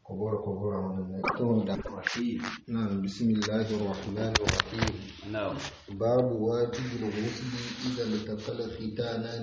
كبر كبر من رحيم نعم بسم الله الرحمن الرحيم نعم باب واجب الغسل إذا التقى الختانان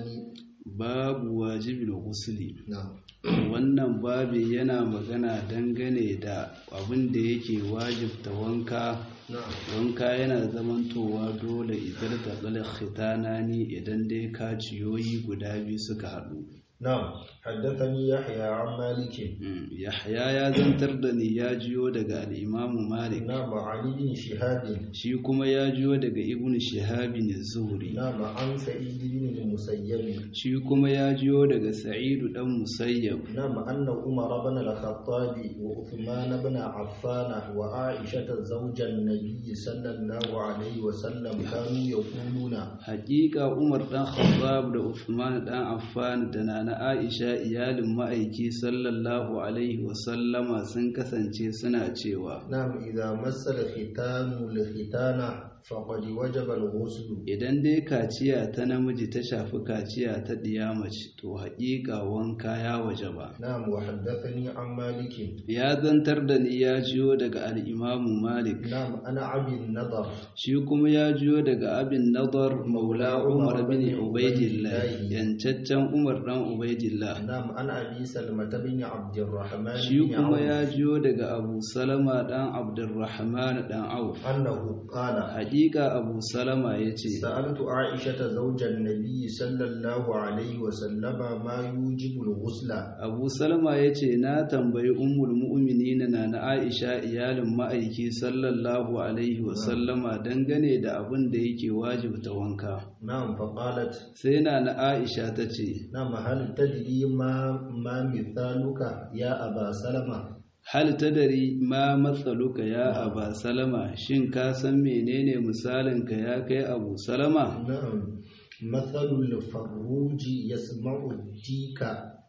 babu wajibin ghusli نعم wannan babi yana magana dangane da abin da yake wajibta wanka نعم wanka yana zamantowa dole idan da tsalar khitanani idan dai kaciyoyi guda biyu suka haɗu نعم حدثني يحيى عن مالك Mm, yahya ya zantar da ni ya jiyo daga al'imamu malik نعم علي بن شهاب shi kuma ya jiyo daga ibn shahabin zuhri نعم عن سعيد بن المسيب shi kuma ya jiyo daga sa'idu dan musayyab نعم أن عمر بن الخطاب وعثمان بن عفان وعائشة زوج النبي صلى الله عليه وسلم كانوا يقولون Hakika Umar ɗan Khattab da Uthman ɗan Affan da Nana Aisha iyalin ma'aiki sallallahu alaihi wasallama sun kasance suna cewa نعم إذا مس الختان الختان فقد وجب الغسل idan dai kaciya ta namiji ta shafi kaciya ta ɗiya mace to haƙiƙa wanka ya waje ba. نعم وحدثني عن مالك Ya zantar da ni ya jiyo daga al'imamu Malik, نعم أنا أبي النضر shi kuma ya jiyo daga abin nadar maula Umar bin Ubaidillah, yancaccen Umar ɗan Ubaidillah. نعم أنا أبي سلمة بن عبد الرحمن shi بن kuma عوف ya jiyo daga abu salama ɗan abdurrahman ɗan auf أنه قال haƙiƙa abu salama ya ce سألت عائشة زوج النبي صلى الله عليه وسلم ما يوجب الغسل abu salama ya ce na tambayi ummul mu'minina na na aisha iyalin ma'aiki sallallahu alaihi wasallama dangane da abin da yake wajibta wanka نعم فقالت sai na na aisha ta ce نعم هل تدري ما ما مثالك يا أبا سلمة hal tadari ma matsaluka ya aba salama shin ka san menene misalinka ya kai abu salama نعم مثل الفروج يسمع الديك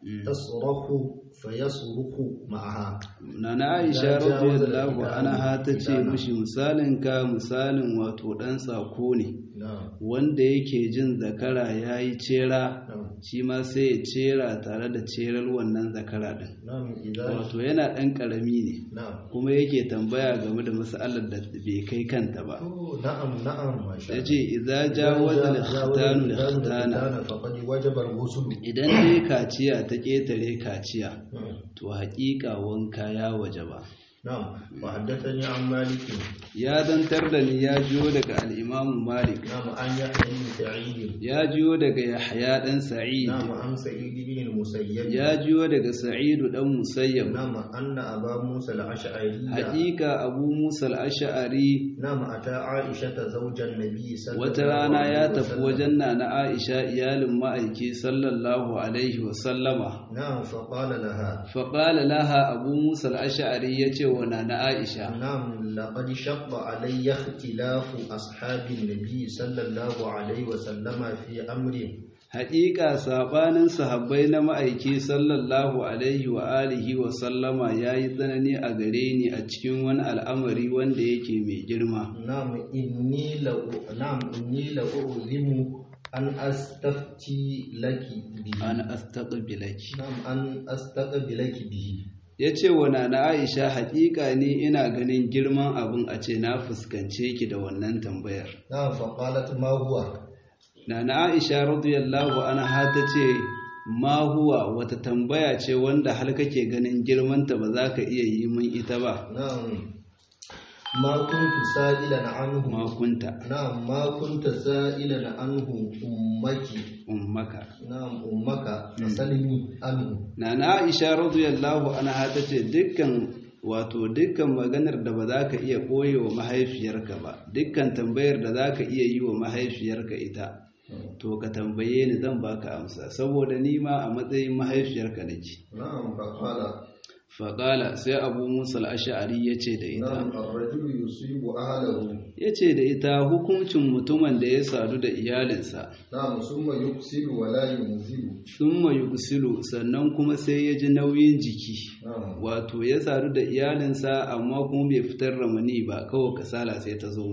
تصرخ فيصرخ معها Nana Aisha Ya jawo da radiyallahu gida anha ta ce gidana. mishi misalin ka misalin wato dan sako ne نعم wanda yake jin zakara yayi cera نعم shi ma sai ya cera tare da cerar wannan zakara din نعم إذا wato yana dan karami ne نعم kuma yake tambaya game da mas'alar da bai kai kanta ba أوه، نعم نعم ما شاء الله yace idza jawaza al-khitanu al-khitana الختان فقد وجب الغسل idan dai kaciya ta ketare kaciya نعم. to haƙiƙa wanka ya wajaba نعم وحدثني عن مالك ya zantar da ni ya jiyo daga al-Imam Malik نعم عن يحيى بن سعيد ya jiyo daga Yahya dan Sa'id نعم عن سعيد بن المسيب ya jiyo daga Sa'idu dan Musayyab نعم أن أبا موسى الأشعري haƙiƙa Abu Musa al-Ash'ari نعم أتى عائشة زوج النبي صلى wata الله rana عليه ya tafi وسلم. wajen Nana Aisha iyalin ma'aiki sallallahu alaihi wa sallama نعم فقال لها faqala laha Abu Musa al-Ash'ari yace wa Nana Aisha نعم لقد شق علي اختلاف أصحاب النبي صلى الله عليه وسلم في أمر haƙiƙa sabanin sahabbai na ma'aiki sallallahu alaihi wa alihi wa sallama yayi tsanani a gare ni a cikin wani al'amari wanda yake mai girma نعم إني لو نعم إني لأعلم أن أستفتي لك به an astaqbilaki نعم أن أستقبلك به yace wa nana Aisha haƙiƙa ne ina ganin girman abin a ce na fuskance ki da wannan tambayar نعم فقالت ما هو nana Aisha radiyallahu anha tace ma huwa wata tambaya ce wanda har kake ganin girmanta ba za ka iya yi min ita ba نعم ما كنت سائلا عنه ma kunta نعم ما كنت سائلا عنه أمك ummaka نعم أمك فسلمي عنه Nana Aisha radiyallahu anha tace dukkan wato dukkan maganar da ba za ka iya ɓoye wa mahaifiyarka ba dukkan tambayar da za ka iya yi wa mahaifiyarka ita to ka tambaye ni zan baka amsa saboda ni ma a matsayin mahaifiyarka nake نعم فقال faƙala sai abu musa al'ashari ya ce da ita نعم الرجل يصيب أهله ya ce da ita hukuncin mutumin da ya sadu da iyalinsa نعم ثم يغسل ولا ينزل sun yugsilu sannan kuma sai ya ji nauyin jiki نعم wato ya sadu da iyalinsa amma kuma bai fitar ramani ba kawai kasala sai ta zo mishi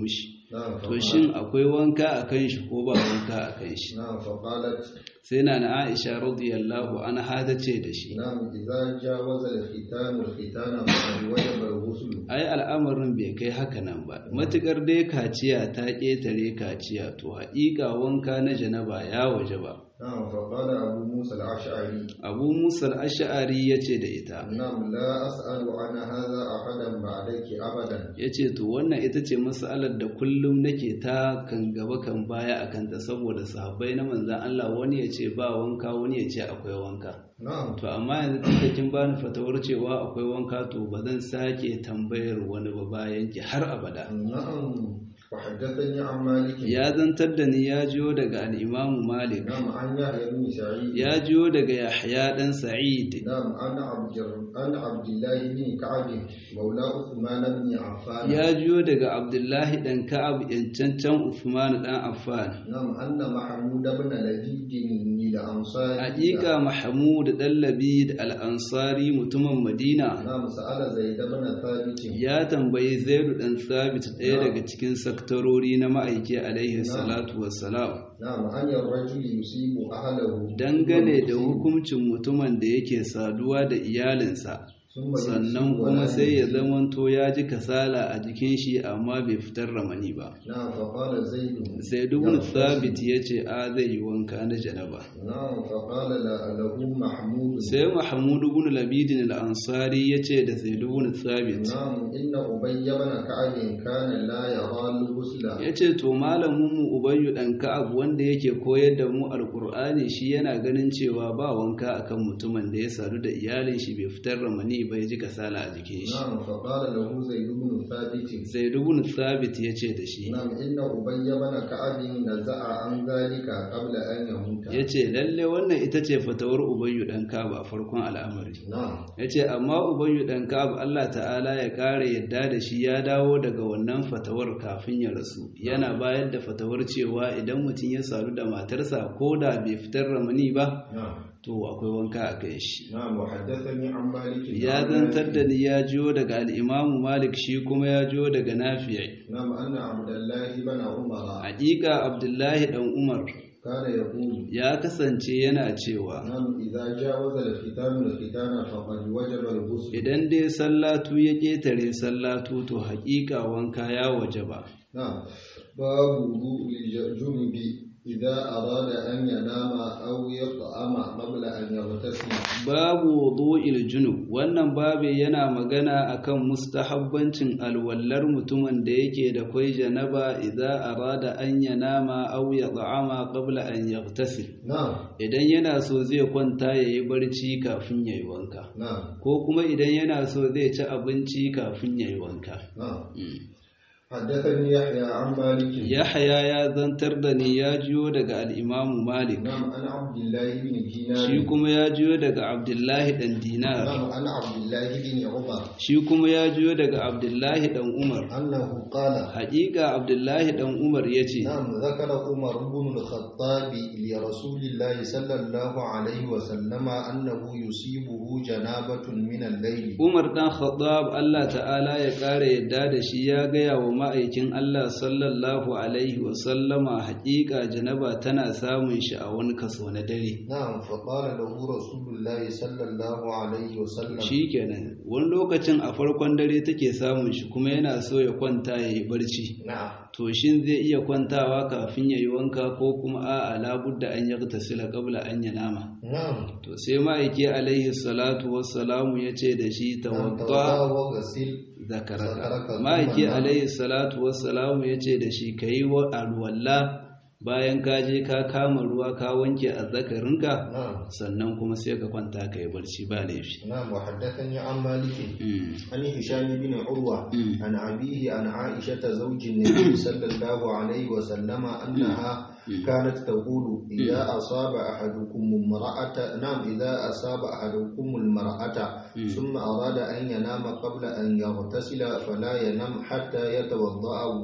نعم to shin akwai wanka a kan shi ko ba wanka a kan shi نعم فقالت sai na na Aisha radiyallahu anha ta ce da shi نعم إذا جاوز الختان الختان فقد وجب الغسل ai al'amarin bai kai haka nan ba matukar dai kaciya ta ƙetare kaciya to haƙiƙa wanka na janaba ya waje ba نعم فقال أبو موسى الأشعري abu musa ash'ari ya ce da ita نعم لا أسأل عن هذا أحدا بعدك أبدا ya ce to wannan ita ce matsalar da kullum nake ta kan gaba kan baya a kanta saboda sahabbai na manzan Allah wani ya ce ba wanka wani ya ce akwai wanka نعم to amma yanzu tunda kin bani fatawar cewa akwai wanka to ba zan sake tambayar wani ba bayan ki har abada نعم وحدثني عن مالك ya zantar da ni ya jiyo daga al-Imam Malik نعم عن يحيى بن سعيد ya jiyo daga Yahya dan Sa'id نعم عن عبد عن عبد الله بن كعب مولى عثمان بن عفان ya jiyo daga Abdullahi dan Ka'ab yancancan Uthman dan Affan نعم أن محمود بن لبيد الأنصاري Haƙiƙa Mahmud dan Labid al-Ansari mutumin Madina نعم سأل زيد بن ثابت ya tambayi Zaid dan Thabit ɗaya daga cikin saktarori na ma'aiki alaihi salatu wassalam نعم أن الرجل يصيب أهله dangane da ثم hukuncin mutumin da yake saduwa da iyalinsa ثم sannan يصيب kuma ولا sai ya يصيب. zamanto ya ji kasala a jikin shi amma bai fitar ramani ba نعم فقال زيد sai dubun sabit ya ce a zai yi wanka na janaba نعم فقال لا- له محمود sai mahmud ibn labidin al-ansari ya ce da sai dubun sabit نعم إن أبي بن كعب كان لا يرى الغسل ya ce to malamin mu ubayyu dan ka'ab wanda yake koyar da mu alqur'ani shi yana ganin cewa ba wanka akan mutumin da ya sadu da iyalin shi bai fitar ramani ba ya ji kasala a jikin shi نعم فقال له زيد بن ثابت sai dubun sabit ya ce da shi نعم إن أبي بن كعب نزع عن ذلك قبل أن يموت ya ce lalle wannan ita ce fatawar ubayyu dan ka'ab a farkon al'amari نعم ya ce amma ubayyu dan ka'ab Allah ta'ala ya kare yadda da shi ya dawo daga wannan fatawar kafin ya rasu yana bayar da fatawar cewa idan mutum ya sadu da matarsa ko da bai fitar ramani ba نعم to akwai wanka a kai shi نعم وحدثني عن مالك ya zantar da ni ya jiyo daga al'imamu malik shi kuma ya jiyo daga nafi'i نعم أن عبد الله بن عمر haƙiƙa abdullahi ɗan umar كان يقول ya kasance yana cewa نعم إذا جاوز الختان الختان فقد وجب الغسل idan dai sallatu ya ƙetare sallatu to haƙiƙa wanka ya waje ba نعم باب وضوء الجنب إذا أراد أن ينام أو يطعم قبل أن يغتسل babu wudu'il junub wannan babu yana magana akan mustahabbancin alwallar mutumin da yake da kwai janaba idza arada an yanama aw yat'ama qabla an yaghtasil نعم idan yana so zai kwanta yayi barci kafin yayi wanka نعم ko kuma idan yana so zai ci abinci kafin yayi wanka نعم Mm. حدثني يحيى عن مالك Yahaya ya zantar da ni ya jiyo daga al-Imam Malik نعم أنا عبد الله بن shi دينار kuma ya jiyo daga Abdullahi dan Dinar نعم أنا عبد الله بن عمر shi kuma ya jiyo daga Abdullahi dan Umar أنه قال haƙiƙa Abdullahi dan Umar yace نعم ذكر عمر بن الخطاب لرسول الله صلى الله عليه وسلم أنه يصيبه جنابة من الليل Umar dan Khattab Allah ta'ala ya ƙara yadda da shi ya gaya wa ma'aikin Allah sallallahu alaihi wa sallama haƙiƙa janaba tana samun shi a wani kaso na dare نعم فقال له رسول الله صلى الله عليه وسلم shikenan wani lokacin a farkon dare take samun shi kuma yana so ya kwanta ya yi barci نعم to shin zai iya kwantawa kafin ya yi wanka ko kuma a'a labudda an yaghtasila qabla an yanama نعم to sai ma'aiki alaihi salatu wassalamu ya ce da shi نعم tawadda توضأ وغسل zakaraka Zakaraka, ma'aiki kuma na- alaihi salatu wassalamu ya ce da shi ka yi wa alwalla bayan ka je ka kama ruwa ka wanke azzakarinka نعم sannan kuma sai ka kwanta ka yi barci ba laifi نعم وحدثني عن مالك Mm. عن هشام بن عروة Mm. عن أبيه عن عائشة زوج النبي صلى الله عليه وسلم أنها كانت تقول إذا أصاب أحدكم امرأة نعم إذا أصاب أحدكم المرأة ثم أراد أن ينام قبل أن يغتسل فلا ينام حتى يتوضأ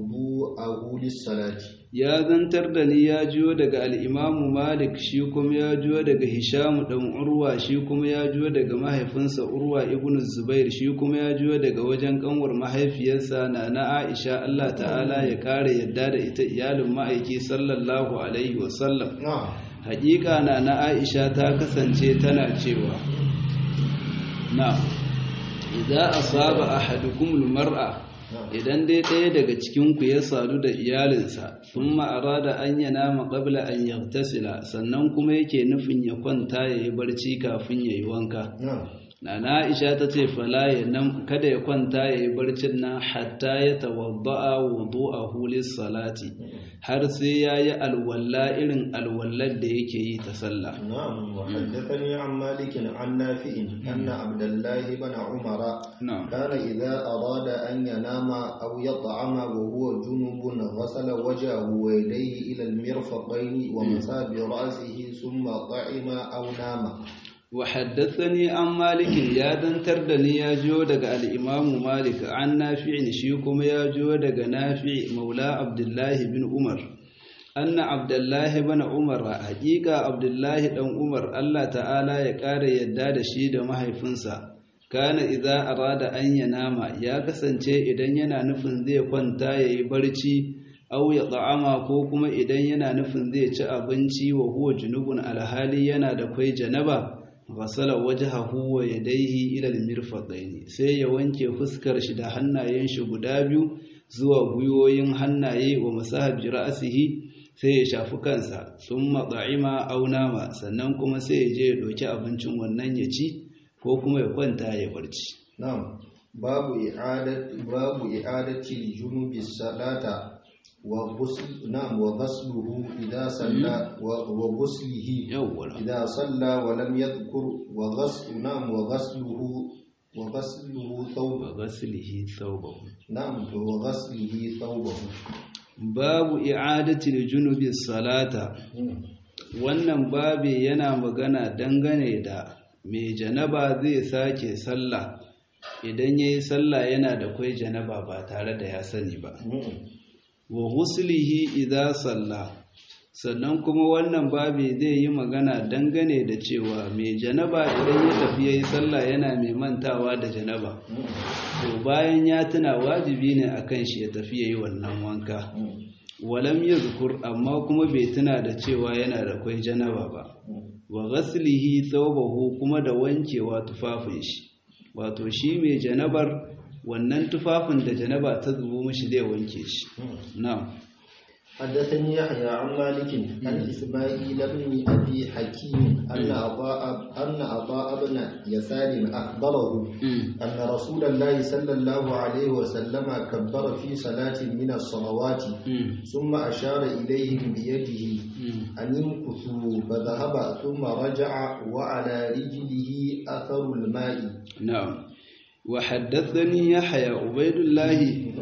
wudu'ahu lis-salati ya zantar da ni ya jiyo daga al'imamu malik shi kuma ya jiyo daga hishamu ɗan urwa shi kuma ya jiyo daga mahaifinsa urwa ibn zubair shi kuma ya jiyo daga wajen ƙanwar mahaifiyarsa na na aisha allah ta'ala ya ƙara yadda da ita iyalin ma'aiki sallallahu alaihi wasallam haƙiƙa na na aisha ta kasance tana cewa na idan asaba ahadukumul mar'a idan dai ɗaya daga cikinku ya sadu da iyalinsa sun ma'ara da an yana maƙabla an yagtasila sannan kuma yake nufin ya kwanta ya yi barci kafin ya yi wanka na na aisha ta ce fala ya nan kada ya kwanta ya yi barcin nan hatta ya tawadda'a wudu a hulis salati har sai ya yi alwalla irin alwallar da yake yi ta sallah نعم وحدثني عن مالك عن نافع أن عبد الله بن عمر نعم كان إذا أراد أن ينام أو يطعم وهو جنب غسل وجهه ويديه إلى المرفقين ومسى برأسه ثم طعم أو نام وحدثني عن مالك يا دنتر da ni ya jiyo daga al-Imam Malik an Nafi' shi kuma ya jiyo daga Nafi' Maula Abdullah bin Umar anna Abdullah bin Umar haqiqa Abdullah dan Umar Allah ta'ala ya kare yadda da shi da mahaifinsa kana idza arada an yanama ya kasance idan yana nufin zai kwanta yayi barci aw ya ta'ama ko kuma idan yana nufin zai ci abinci wa huwa junubun alhali yana da kwai janaba ghasala wajhahu wa yadayhi ila al-mirfaqayn sai ya wanke fuskar shi da hannayen shi guda biyu zuwa gwiwoyin hannaye wa masahab ra'sihi sai ya shafi kansa thumma da'ima aw nama sannan kuma sai ya je ya doki abincin wannan ya ci ko kuma ya kwanta ya barci نعم باب إعادة باب إعادة الجنوب الصلاة وغسل نعم وغسله إذا صلى و- وغسله yawwa إذا صلى ولم يذكر وغسل نعم وغسله وغسله ثوبه wa ghaslihi thawbahu نعم وغسله ثوبه babu i'adatil junubi salata wannan babi yana magana dangane da mai janaba zai sake sallah idan yayi sallah yana da kwai janaba ba tare da ya sani ba wa huslihi idza salla sannan kuma wannan babi zai yi magana dangane da cewa mai janaba idan ya tafi yayi sallah yana mai mantawa da janaba to bayan ya tuna wajibi ne akan shi ya tafi yayi wannan wanka walam yadhkur amma kuma bai tuna da cewa yana da kwai janaba ba wa ghaslihi thawbahu kuma da wankewa tufafin shi wato shi mai janabar wannan tufafin da janaba ta zubo mishi zai wanke shi na'am حدثني يحيى عن مالك عن إسماعيل بن أبي حكيم أن عطاء أن عطاء بن يسار أخبره أن رسول الله صلى الله عليه وسلم كبر في صلاة من الصلوات ثم أشار إليهم بيده أن امكثوا فذهب ثم رجع وعلى رجله أثر الماء na'am wa haddathani yahya ubaidullahi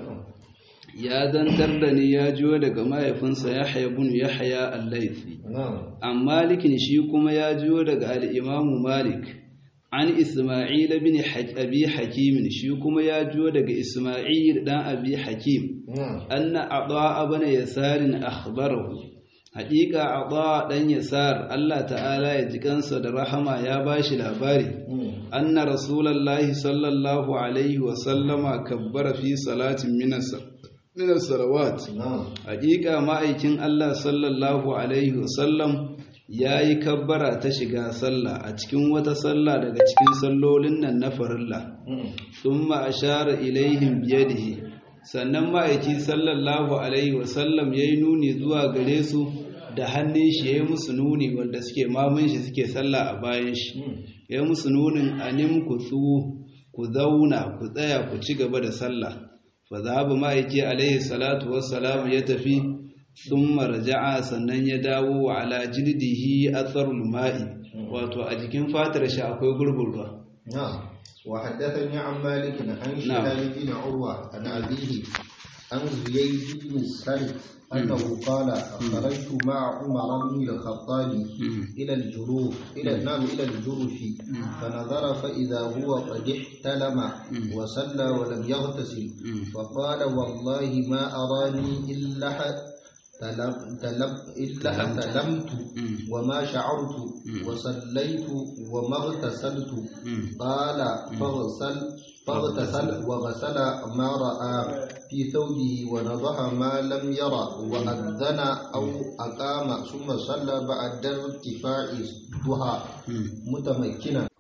ya zantar da ni ya jiyo daga mahaifinsa yahya ibn yahya al-laythi نعم an malikin shi kuma ya jiyo daga al-imamu malik an isma'il ibn abi hakim shi kuma ya jiyo daga isma'il dan abi hakim نعم anna ata ibn yasarin akhbarahu haƙiƙa ata dan yasar Allah ta'ala ya ji kansa da rahama ya bashi labari anna rasulallahi sallallahu alaihi wa sallama kabbara fi salatin min as-salawat نعم haƙiƙa ma'aikin Allah sallallahu alaihi wa sallam yayi kabbara ta shiga sallah a cikin wata sallah daga cikin sallolin nan na farilla thumma ashara ilaihim biyadihi sannan ma'aiki sallallahu alaihi wasallam ya yi nuni zuwa gare su da hannun shi ya yi musu nuni wanda suke mamun shi suke sallah a bayan shi ya yi musu nunin anim ku tsu ku zauna ku tsaya ku ci gaba da sallah fa zahaba ma'aiki alaihi salatu wassalam ya tafi sun marja'a sannan ya dawo wa ala jildihi atharul ma'i wato a jikin fatar shi akwai gurbin ruwa نعم وحدثني عن مالك عن شهاب بن عروة عن أبيه عن زيد بن السلف أنه قال خرجت مع عمر بن الخطاب إلى الجروف إلى نعم إلى الجرف فنظر فإذا هو قد احتلم وصلى ولم يغتسل فقال والله ما أراني إلا تلم تلم إلا تلمت وما شعرت وصليت وما اغتسلت قال فاغسل فاغتسل وغسل ما رأى في ثوبه ونضح ما لم يرى وأذن أو أقام ثم صلى بعد ارتفاع الضحى متمكنا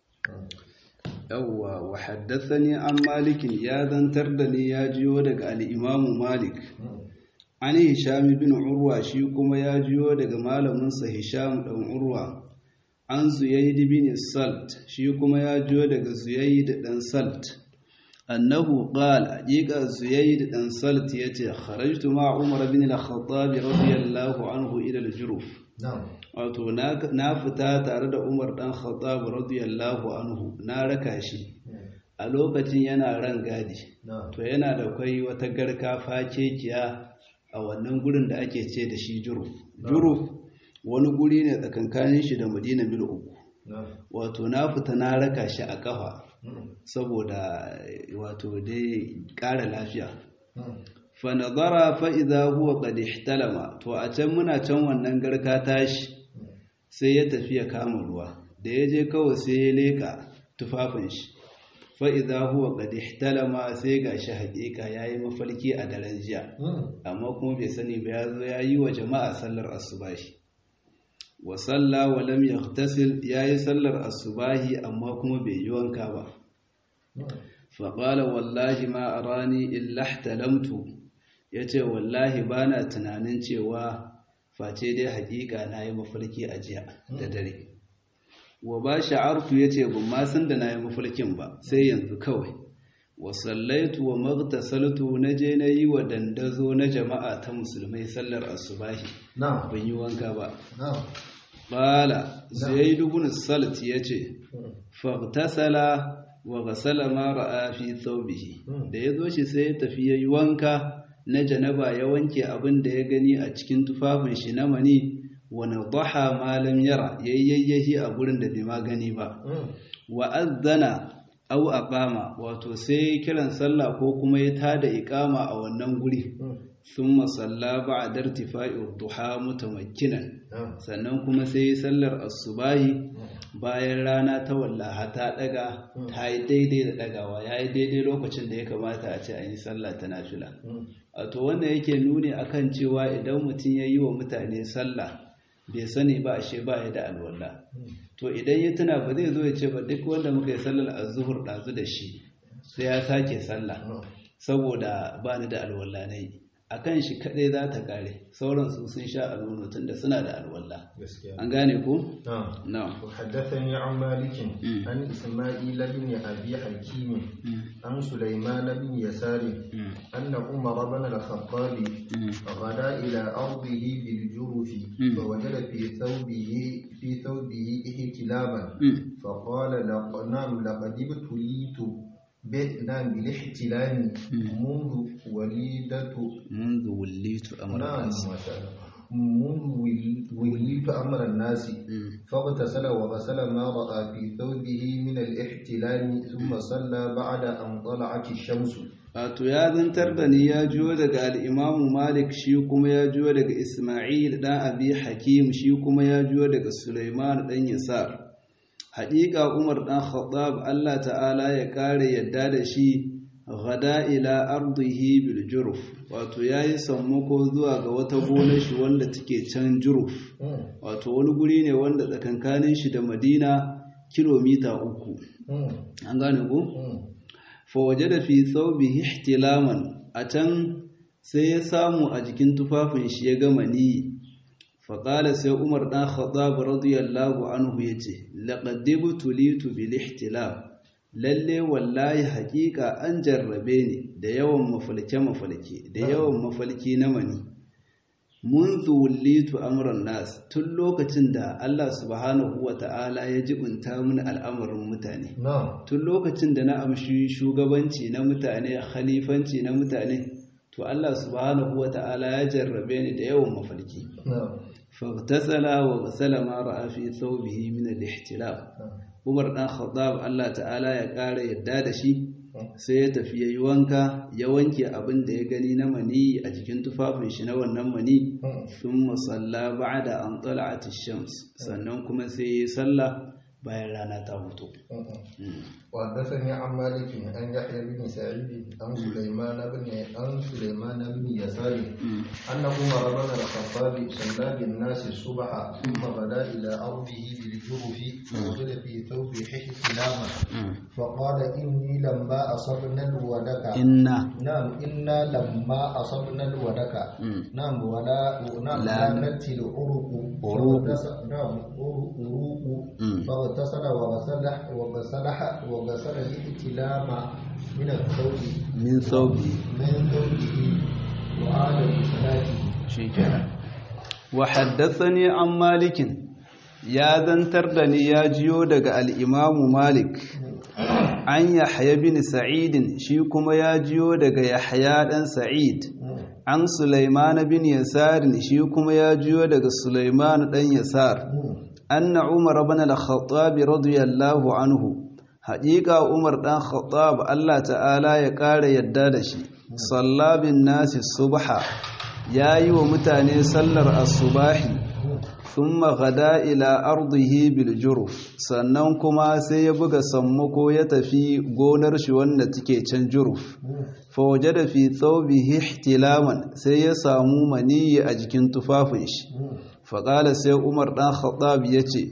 yawwa wa haddathani an malikin ya zantar da ni ya jiyo daga al-imamu malik an hisham bin urwa shi kuma ya jiyo daga malaminsa hisham dan urwa an zuyaid bin salt shi kuma ya jiyo daga zuyaid dan salt annahu qala haqiqa zuyaid dan salt yace kharajtu ma umar bin al-khattab radiyallahu anhu ila al-juruf wato na fita tare da umar dan khattab radiyallahu anhu na raka shi a lokacin yana ran gadi to yana da kwai wata garka fakekiya a wannan gurin da ake ce da shi juruf juruf wani guri ne tsakankanin shi da madina mil uku wato na fita na raka shi a kafa saboda wato dai ƙara lafiya fa nazara fa idza huwa qad ihtalama to a can muna can wannan garka tashi sai ya tafi ya kama ruwa da ya je kawai sai ya leka tufafin shi fa idza huwa qad ihtalama sai gashi haƙiƙa yayi mafarki a daren jiya amma kuma bai sani ba ya zo yayi wa jama'a sallar asubahi wa salla wa lam yaghtasil yayi sallar asubahi amma kuma bai yi wanka ba fa qala wallahi ma arani illa ihtalamtu yace wallahi bana tunanin cewa face dai haƙiƙa nayi mafarki a jiya da dare wa ba sha'artu yace ban ma san da nayi mafarkin ba sai yanzu kawai wa sallaitu wa maghtasaltu naje nayi wa dandazo na jama'a ta musulmai sallar asubahi na'am ban yi wanka ba na'am qala zaid ibn salt yace faghtasala wa ghasala ma ra'a fi thawbihi da yazo shi sai ya tafi yayi wanka na janaba ya wanke abin da ya gani a cikin tufafin shi na mani wa nadaha ma lam yara yayyahi a gurin da bai ma gani ba wa azzana aw aqama wato sai kiran sallah ko kuma ya tada iqama a wannan guri thumma salla ba'da irtifa'i duha mutamakkinan sannan kuma sai sallar asubahi bayan rana ta wallaha ta daga ta yi daidai da dagawa yayi daidai lokacin da ya kamata a ce an yi sallah ta nafila wato wannan yake nuni akan cewa idan mutum ya yi wa mutane sallah bai sani ba ashe ba ya da alwala to idan ya tuna ba zai zo ya ce ba duk wanda muka yi sallar azuhur ɗazu da shi sai ya sake sallah saboda ba ni da alwala na yi a kan shi kaɗai za ta ƙare sauran su sun sha alwala tun da suna da alwala an gane ku? نعم وحدثني عن مالك عن إسماعيل بن أبي حكيم عن سليمان بن يسار أن عمر بن الخطاب غدا إلى أرضه بالجرف فوجد في ثوبه في ثوبه احتلاما فقال لق نعم لقد ابتليت نعم بالاحتلام منذ وليدة منذ وليت أمر نعم الناس ما شاء الله منذ وليت أمر الناس فاغتسل وغسل ما رأى في ثوبه من الاحتلام ثم صلى بعد أن طلعت الشمس wato ya zantar da ni ya jiyo daga al'imamu malik shi kuma ya jiyo daga ismail ɗan abi hakim shi kuma ya jiyo daga suleiman ɗan yasar haƙiƙa umar ɗan khattab allah ta'ala ya ƙare yadda da shi gada ila ardihi bil juruf wato ya yi sammako zuwa ga wata gonar shi wanda take can juruf wato wani guri ne wanda tsakankanin shi da madina kilomita uku an gane ku? fawaje da fi thawbihi ihtilaman a can sai ya samu a jikin tufafin shi ya gama ni faƙala sai umar ɗan khattab radiyallahu anhu ya ce laƙaddibu tulitu bil ihtilam lalle wallahi haƙiƙa an jarrabe ni da yawan mafalke-mafalke da yawan mafalki na mani mun wullitu amuran nas tun lokacin da Allah subhanahu wa ta'ala ya jibinta mini al'amarin mutane نعم tun lokacin da na amshi shugabanci na mutane khalifanci na mutane to Allah subhanahu wata'ala ya jarrabe ni da yawan mafarki faghtasala wa ghasala ma ra'a fi thawbihi min al-ihtilaf Umar dan Khattab Allah ta'ala ya ƙara yadda da shi sai ya tafi yayi wanka ya wanke abin da ya gani na mani a jikin tufafin shi na wannan mani thumma salla ba'da an tala'at ash-shams sannan kuma sai ya salla bayan rana ta fito وحدثني عن مالك عن يحيى بن سعيد عن سليمان بن عن سليمان بن يسار أن عمر بن الخطاب صلى بالناس الصبح ثم غدا إلى أرضه بالجرف فوجد في ثوبه احتلاما فقال إني لما أصبنا الودك إنا نعم إنا لما أصبنا الودك نعم ولا نعم لا نتي العروق عروق. نعم عروق فاغتسل وغسل وغسل وغسل الائتلام من الثوب min thawbihi من ثوبه وعاد بصلاته shikenan wa haddathani an malikin ya zantar da ni ya jiyo daga al-imamu malik an yahya bin sa'id shi kuma ya jiyo daga yahya dan sa'id an sulaiman bin yasar shi kuma ya jiyo daga sulaiman dan yasar anna umar ibn al-khattab radiyallahu anhu haƙiƙa umar dan khattab Allah ta'ala ya ƙara yadda da shi sallabin nasi subha ya yi wa mutane sallar asubahi sun magada ila ardihi bil juruf sannan kuma sai ya buga sammako ya tafi gonar shi wanda take can juruf fawaje da fi tsaubihi ihtilaman sai ya samu maniyi a jikin tufafin shi faƙala sai umar ɗan khattab ya ce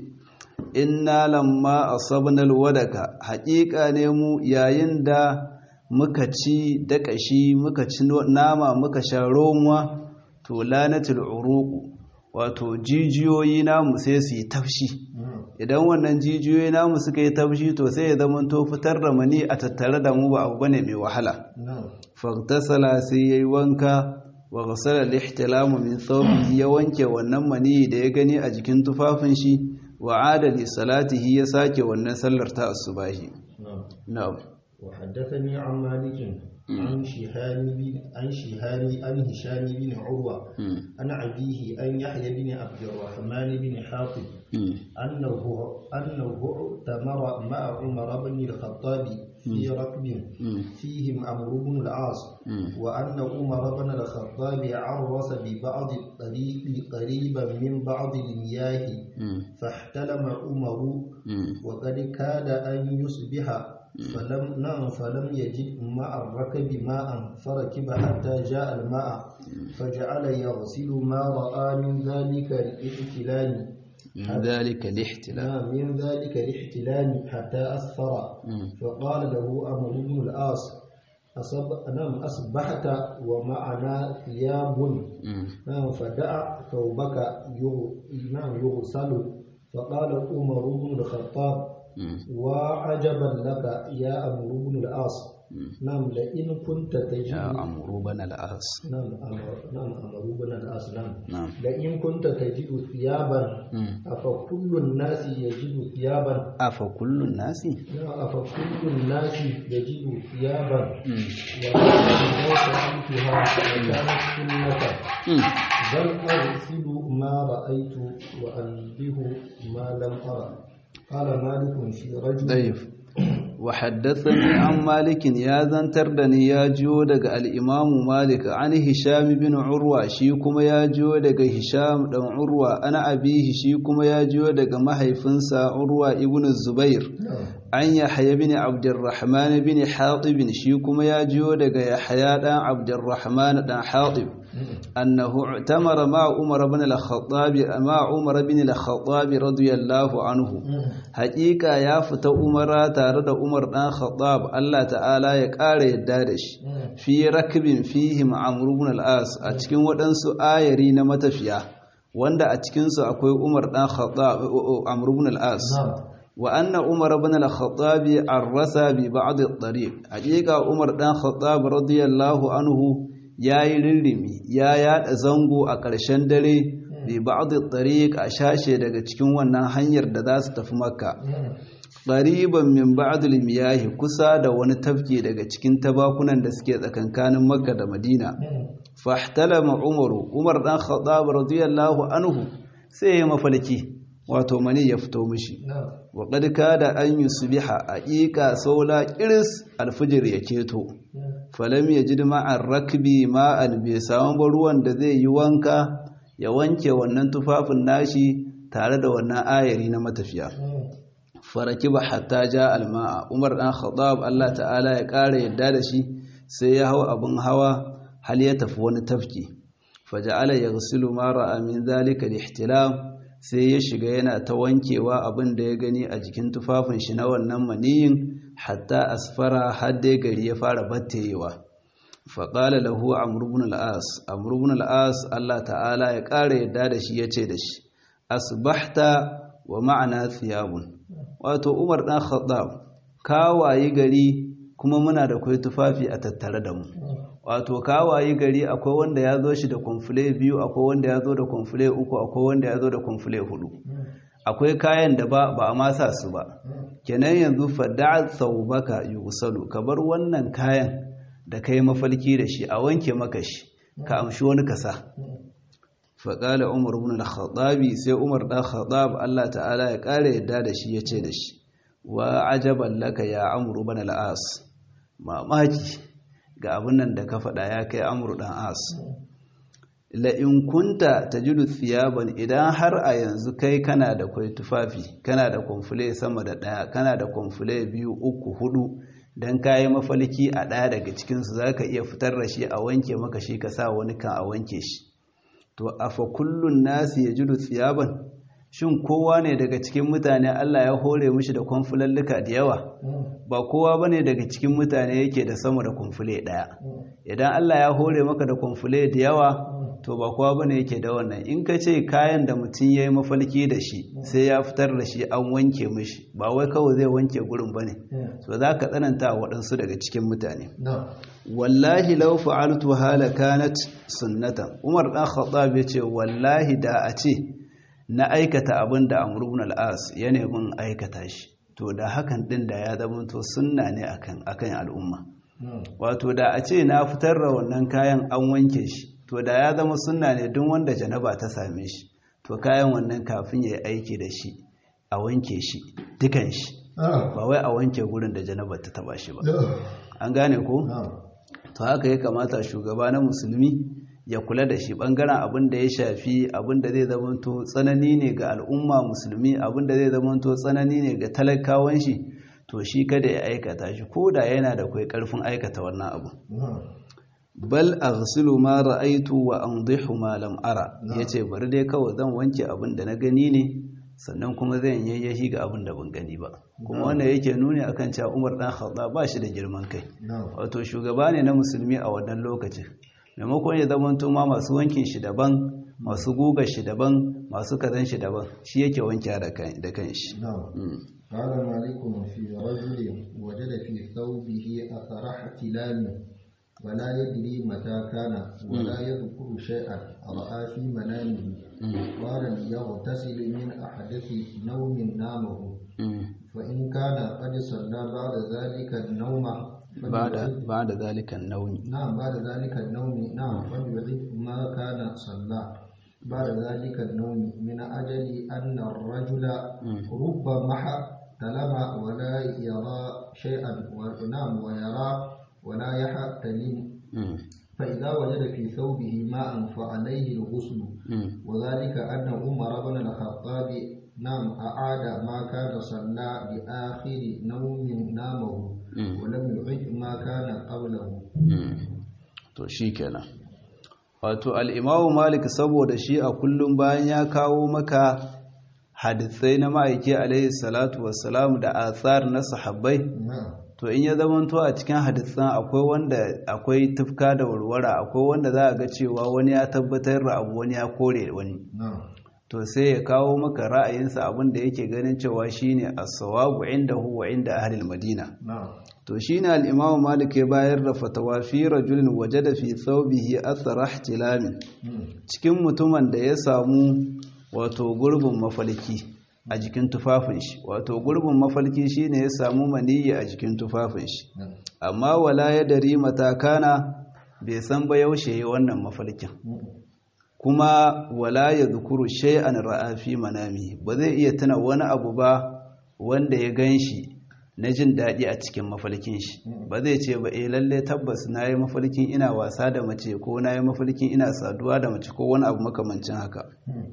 inna lamma asabnal wadaka haƙiƙa ne mu yayin da muka ci daƙashi muka ci nama muka sha romuwa to lanatul uruqu wato jijiyoyi namu sai su yi tafshi idan wannan jijiyoyi namu suka yi tafshi to sai ya zama to fitar da mani a tattare da mu ba abu bane mai wahala fagtasala sai yayi wanka wa ghasala al-ihtilamu min thawbihi ya wanke wannan mani da ya gani a jikin tufafin shi wa adali salatihi ya sake wannan sallar ta asubahi na'am وحدثني عن مالك عن شهاب بن عن شهاب عن هشام بن عروة عن أبيه أن يحيى بن عبد الرحمن بن حاطب أنه أنه اعتمر مع عمر بن الخطاب في ركب فيهم عمرو بن العاص وأن عمر بن الخطاب عرس ببعض الطريق قريبا من بعض المياه فاحتلم عمر وقد كاد أن يصبح فلم نعم فلم يجد مع الركب ماء فركب حتى جاء الماء فجعل يغسل ما رأى من ذلك الاحتلال من ذلك الاحتلال نعم من ذلك الاحتلال حتى أسفر فقال له أمر بن العاص أصب نعم أصبحت ومعنا ثياب نعم فدع ثوبك يغ... نعم يغسل فقال عمر بن الخطاب وعجبا لك يا أمر بن العاص نعم لئن كنت تجد يا عمرو بن العاص نعم أمر نعم أمر بن العاص نعم نعم لئن كنت تجد ثيابا أفكل الناس يجد ثيابا أفكل الناس نعم أفكل الناس يجد ثيابا ولكن سألتها وكانت سنة بل أغسل ما رأيت وأنبه ما لم أرى قال مالك في رجل طيب وحدثني عن مالك يا زنتر دني يا جيو daga al-Imam Malik an Hisham bin Urwa shi kuma ya jiyo daga Hisham dan Urwa ana abihi shi kuma ya jiyo daga mahaifinsa Urwa ibn Zubair an Yahya bin Abdurrahman bin Hatib shi kuma ya jiyo daga Yahya dan Abdurrahman dan Hatib أنه اعتمر مع عمر بن الخطاب مع عمر بن الخطاب رضي الله عنه حقيقة يا فتا عمر تارد عمر بن الخطاب الله تعالى يقال يدادش في ركب فيهم عمرو بن العاص أتكين ودنسو آيري نمتفيا wanda a cikinsu akwai Umar ɗan Khattab Amr ibn al-As wa anna Umar ibn al-Khattab arrasa bi ba'd at-tariq haqiqa Umar ɗan Khattab radiyallahu anhu ya yi rirrimi ya yada zango a ƙarshen dare bi ba'd at-tariq a shashe daga cikin wannan hanyar da za su tafi makka qariban min ba'd al-miyah kusa da wani tafki daga cikin tabakunan da suke tsakankanin makka da madina fahtalama umaru umar dan khattab radiyallahu anhu sai ya mafalki wato mani ya fito mishi wa qad kada an yusbiha aqiqa saula qiris alfijir ya keto falam yajid ma'ar rakbi ma'an bai samu ruwan da zai yi wanka ya wanke wannan tufafin nashi tare da wannan ayari na matafiya farakiba hatta ja alma'a umar dan khattab Allah ta'ala ya kare yadda da shi sai ya hau abin hawa hal ya tafi wani tafki faja'ala yaghsilu ma ra'a min zalika al-ihtilam sai ya shiga yana ta wankewa abin da ya gani a jikin tufafin shi na wannan maniyin hatta asfara har dai gari ya fara batteyewa faƙala lahu amr ibn al-as amr ibn al-as Allah ta'ala ya ƙara yadda da shi yace da shi asbahta wa ma'ana thiyabun wato Umar dan Khattab kawaye gari kuma muna da kai tufafi a tattare da mu wato kawaye gari akwai wanda ya zo shi da kwamfule biyu akwai wanda ya zo da kwamfule uku akwai wanda ya zo da kwamfule hudu akwai kayan da ba ba a masa su ba kenan yanzu fada'a thawbaka yusalu ka bar wannan kayan da kai mafalki da shi a wanke maka shi ka amshi wani kasa faƙala umar ibn al-khattabi sai umar dan khattab Allah ta'ala ya ƙara yadda da shi yace da shi wa ajaban laka ya amru ibn al-as mamaki ga abin nan da ka faɗa ya kai amru dan as la in kunta tajidu thiyaban idan har a yanzu kai kana da kwai tufafi kana da konfule sama da ɗaya kana da konfule biyu uku hudu dan kayi mafalki a ɗaya daga cikinsu za ka iya fitar da shi a wanke maka shi ka sa wani kan a wanke shi to afa kullun nasi ya jidu tsiyaban shin kowa ne daga cikin mutane Allah ya hore mishi da kwamfulalluka da yawa ba kowa ba ne daga cikin mutane yake da sama da kwamfule ɗaya idan Allah ya hore maka da kwamfule da yawa to ba kowa ba ne yake da wannan in ka ce kayan da mutum ya yi mafalki da shi sai ya fitar da shi an wanke mishi ba wai kawai zai wanke gurin ba ne so za ka tsananta waɗansu daga cikin mutane wallahi lau fa'altu hala kanat sunnatan umar ɗan khattab ya ce wallahi da a ce na aikata abin da amr ibn al-as ya nemi aikata shi to da hakan din da ya zama to sunna ne akan akan al'umma wato da a ce na fitar da wannan kayan an wanke shi to da ya zama sunna ne duk wanda janaba ta same shi to kayan wannan kafin ya yi aiki da shi a wanke shi dukan shi ba wai a wanke gurin da janaba ta taba shi ba an gane ko to haka ya kamata shugaba na musulmi ya kula da shi bangaren abin da ya shafi abin da zai zamanto tsanani ne ga al'umma musulmi abin da zai zamanto tsanani ne ga talakawan shi to shi kada ya aikata shi ko da yana da kai karfin aikata wannan abu bal aghsilu ma ra'aytu wa andihu ma lam ara yace bari dai kawai zan wanke abin da na gani ne sannan kuma zan yayyahi ga abin da ban gani ba kuma wannan yake nuni akan cewa Umar dan Khattab ba shi da girman kai wato shugaba ne na musulmi a wannan lokacin maimakon ya zama ma masu wankin shi daban masu guga shi daban masu kazan shi daban shi yake wanke da kan shi قال مالك في رجل وجد في ثوبه أثر احتلام ولا يدري متى كان ولا يذكر شيئا رأى في منامه قال ليغتسل من أحدث نوم نامه فإن كان قد صلى بعد ذلك النوم بعد بعد ذلك النوم نعم بعد ذلك النوم نعم فليعيد ما كان صلى بعد ذلك النوم من أجل أن الرجل ربما احتلم ولا يرى شيئا ونام ويرى ولا يحتلم فإذا وجد في ثوبه ماء فعليه الغسل وذلك أن عمر بن الخطاب نعم أعاد ما كان صلى بآخر نوم نامه ولم يعد ما كان قبله to shi kenan wato al'imamu malik saboda shi a kullum bayan ya kawo maka hadisai na ma'aiki alaihi salatu wassalam da athar na sahabbai to in ya zamanto a cikin hadisan akwai wanda akwai tufka da warwara akwai wanda za a ga cewa wani ya tabbatar da abu wani ya kore wani to sai ya kawo maka ra'ayinsa abin da yake ganin cewa shine as-sawabu indahu wa inda ahli madina to shine al-imam malik ya bayar da fatawa fi rajulin wajada fi thawbihi athara ihtilamin cikin mutumin da ya samu wato gurbin mafalki a jikin tufafin shi wato gurbin mafalki shine ya samu maniyyi a jikin tufafin shi amma wala ya dari matakana bai san ba yaushe wannan mafalkin kuma wala ya zukuru shay'an ra'a fi manami ba zai iya tuna wani abu ba wanda ya ganshi na jin daɗi a cikin mafalkin shi ba zai ce ba eh lalle tabbas na yi mafalkin ina wasa da mace ko na yi mafalkin ina saduwa da mace ko wani abu makamancin haka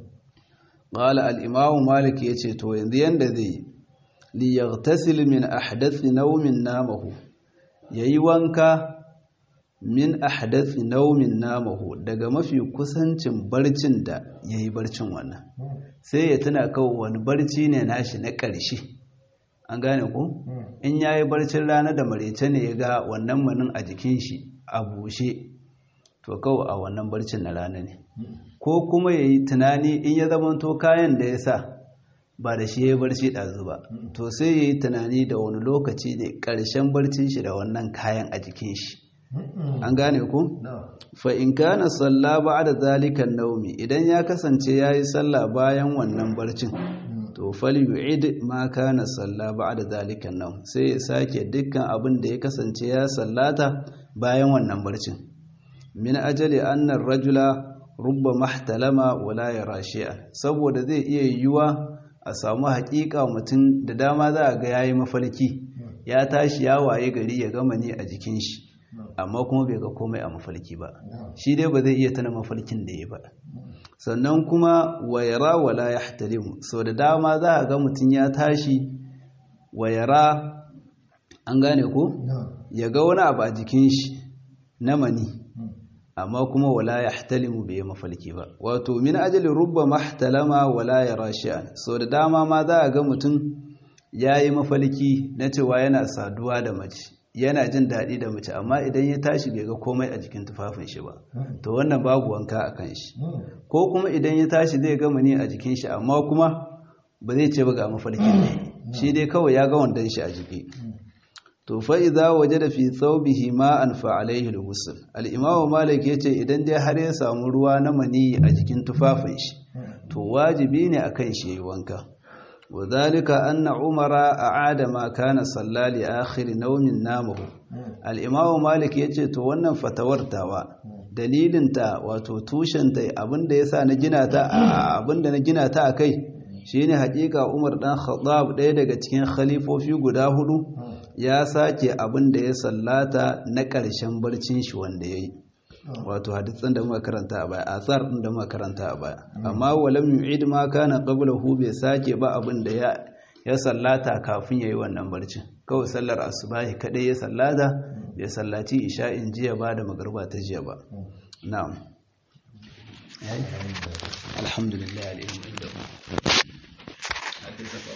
qala al-imamu malik yace to yanzu yanda zai li yaghtasil min ahdathi nawmin namahu yayi wanka min ahdathi naumin namahu daga mafi kusancin barcin da yayi barcin wannan sai ya tuna kawai wani barci ne nashi na ƙarshe an gane ku in yayi barcin rana da marece ne ya ga wannan manin a jikin shi a bushe to kawai a wannan barcin na rana ne ko kuma yayi tunani in ya zamanto kayan da ya sa ba da shi ya barci ɗazu ba to sai ya yi tunani da wani lokaci ne ƙarshen barcin shi da wannan kayan a jikin shi an gane ku? fa in kana salla ba'da zalika naumi idan ya kasance yayi sallah bayan wannan barcin to fal yu'id ma kana salla ba'da zalika naum sai ya sake dukkan abin da ya kasance ya sallata bayan wannan barcin min ajali anna rajula rubba mahtalama wala yara shay'an saboda zai iya yiwuwa a samu haƙiƙa mutum da dama za a ga yayi mafarki ya tashi ya waye gari ya gama ne a jikin shi amma kuma bai ga komai a mafarki ba shi dai ba zai iya tana mafarkin da ya ba sannan kuma wayara wala ya hatalimu sau da dama za a ga mutum ya tashi wayara an gane ko ya ga wani abu a jikin shi na mani amma kuma wala ya hatalimu bai yi mafarki ba wato min ajali rubba mahtalama wala ya rashi'an sau da dama ma za a ga mutum ya yi mafarki na cewa yana saduwa da mace yana jin daɗi da mace amma idan ya tashi bai ga komai a jikin tufafin shi ba to wannan babu wanka a kan shi ko kuma idan ya tashi zai gama ne a jikin shi amma kuma ba zai ce ba ga mafarkin ne shi dai kawai ya ga wandon shi a jiki to fa idza wajada fi thawbihi ma'an fa alayhi al-ghusl al-imam malik yace idan dai har ya samu ruwa na mani a jikin tufafin shi to wajibi ne akan shi yayi wanka وذلك أن عمر أعاد ما كان صلى لآخر نوم نامه الإمام مالك yace to wannan fatawartawa dalilinta wato tushenta abinda yasa na gina ta abinda na gina ta akai shine hakika Umar dan Khattab ɗaya daga cikin khalifofi guda hudu ya sake abinda ya sallata na ƙarshen barcin shi wanda yayi wato hadisan da muka karanta a baya asar din da muka karanta a baya amma walam yu'id ma kana qablahu bai sake ba abin da ya ya sallata kafin yayi wannan barcin kawai sallar asubahi kadai ya sallata bai sallaci isha'in jiya ba da magarba ta jiya ba na'am alhamdulillah alhamdulillah